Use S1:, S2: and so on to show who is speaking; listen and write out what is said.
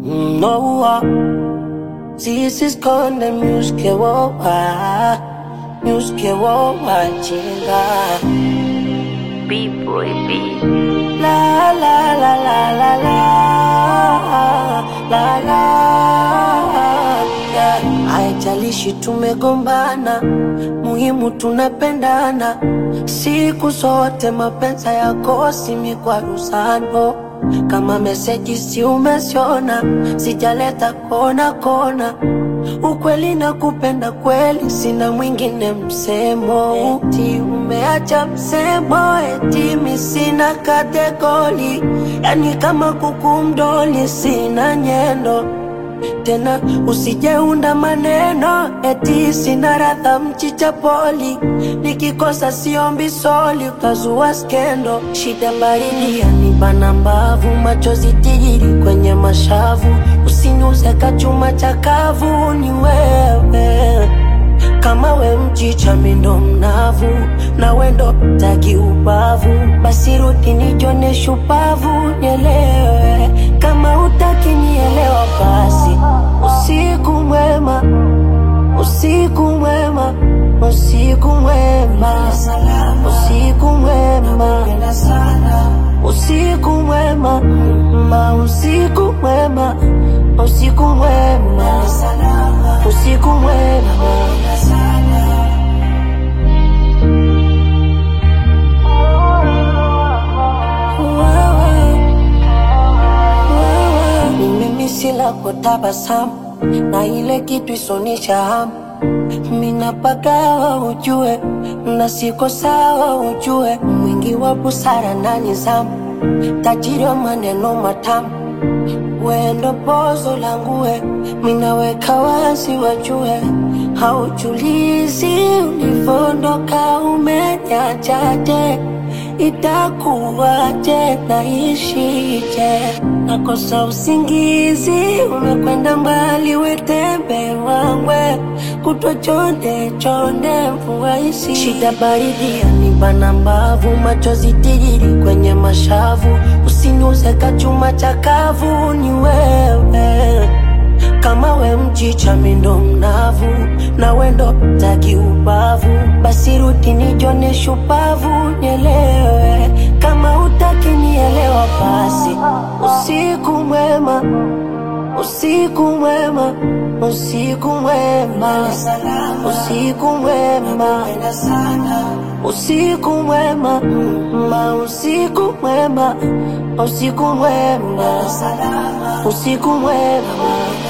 S1: Noa sisi konde myuske wowa myuske wowa chinga
S2: B-boy B.
S1: la la la la la la la la yeah. Haijalishi tumegombana, muhimu tunapendana siku zote. Mapenzi yakosi mikwaruzano, kama meseji si umesiona, sijaleta kona kona ukweli na kupenda kweli, sina mwingine msemo. Eti umeacha msemo, eti mi sina kategori, yani kama kuku mdoli, sina nyendo tena usijeunda maneno eti sina radha mchicha poli, nikikosa siombi soli, utazua skendo. Shida baridi yanibana mbavu, machozi tijiri kwenye mashavu, usiniuze kachuma chakavu, ni wewe kama we mchicha mindo mnavu na wendo taki ubavu, basi rudi nijone shupavu, nielewe kama utaki nielewa, basi usiku mwema, usiku mwema, usiku mwema, usiku mwema, usiku mwema, ma usiku mwema, usiku mwema, usiku mwema. Ni mimi sila kwa tabasamu na ile kitu isonisha hamu mina pagawa ujue na siko sawa ujue mwingi wa busara na nizamu tajiri wa maneno matamu wendo pozo langue minaweka wazi wajue haujulizi ulivondoka umenyachaje itakuwaje naishije nakosa usingizi umekwenda mbali wetembe wangwe kutwa chonde chonde mvua isi shida baridi yanibana mbavu machozi tijiri kwenye mashavu usiniuze kachuma chakavu ni wewe kama we mchicha mindo mnavu na wendo taki ubavu, basi rudi nijone shupavu, nielewe kama utaki nielewa, basi usiku mwema, usiku mwema, usiku mwema, usiku mwema, usiku mwema, ma usiku mwema, usiku mwema, usiku mwema.